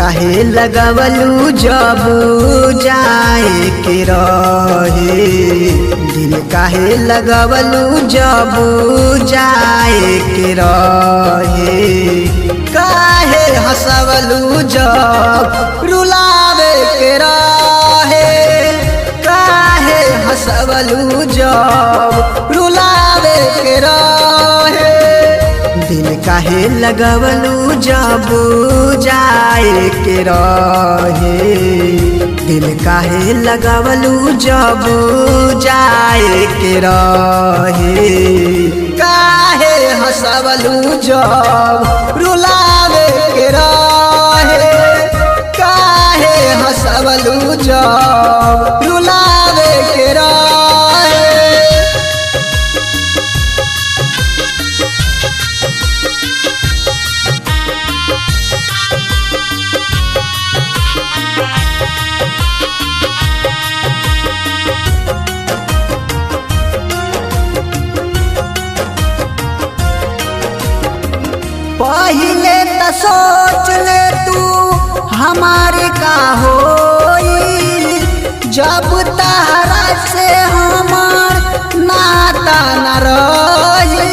काहे लगवलू जब जाए के रहे दिल काहे लगवलू जब जाए के रहे काहे हंसवलू जब रुलावे के रहे काहे हंसवलू जब रुलावे के रहे दिल काहे लगवलू जब जाए के रहे दिल काहे लगवलू जब जाए के रहे काहे हंसवलू जब रुलावे के रहे काहे हंसवलू जब रुलावे के रहे पहिले त सोच ले तू हमारे का होई जब तहरा से हमार नाता न रही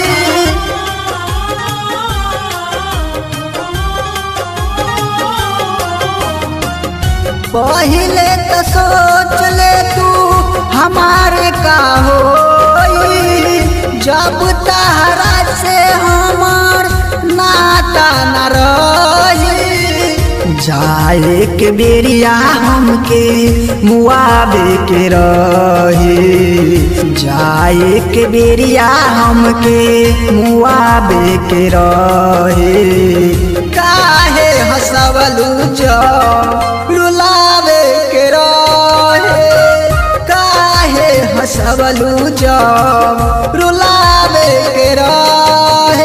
पहिले त सोच ले तू हमारे का होई जब तहरा से हमार नाता न रही जाए के बेरिया हमके मुआबे के रही जाए के बेरिया हमके मुआबे के रही काहे हंसवलू जब रुलावे के रहे काहे हंसवलू जब रुलावे के रहे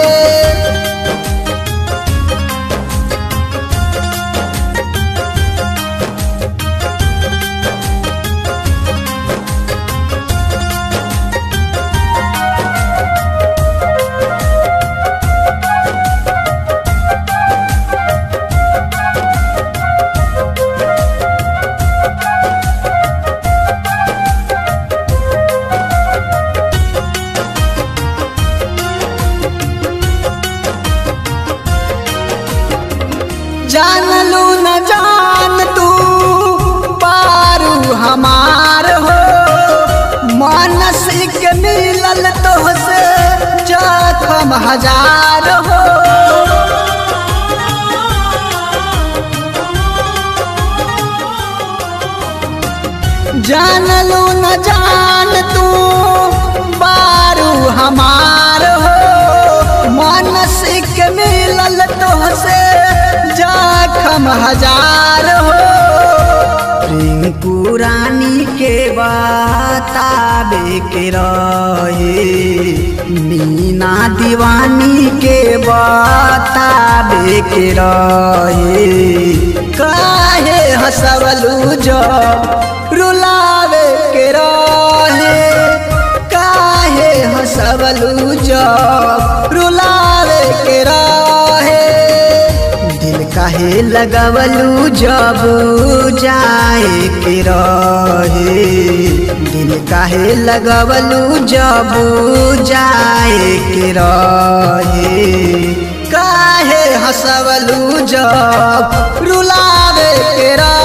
जान लू न जान तू पारू हमार हो मानसिक मिलल तो से जखम हजार हो जान लू न जान तू बारू हमार हो मानसिक मिलल तो से जखम हजार हो रिंकू रानी के बताबे के रहे मीना दीवानी के बताबे के रहे काहे हंसवलू जब रुलावे के रहे काहे हंसवलू जब रुलावे के रहे दिल काहे लगवलू जब जाए के रहे दिल काहे लगवलू जब जाए के रहे काहे हंसवलू जब रुलावे के रहे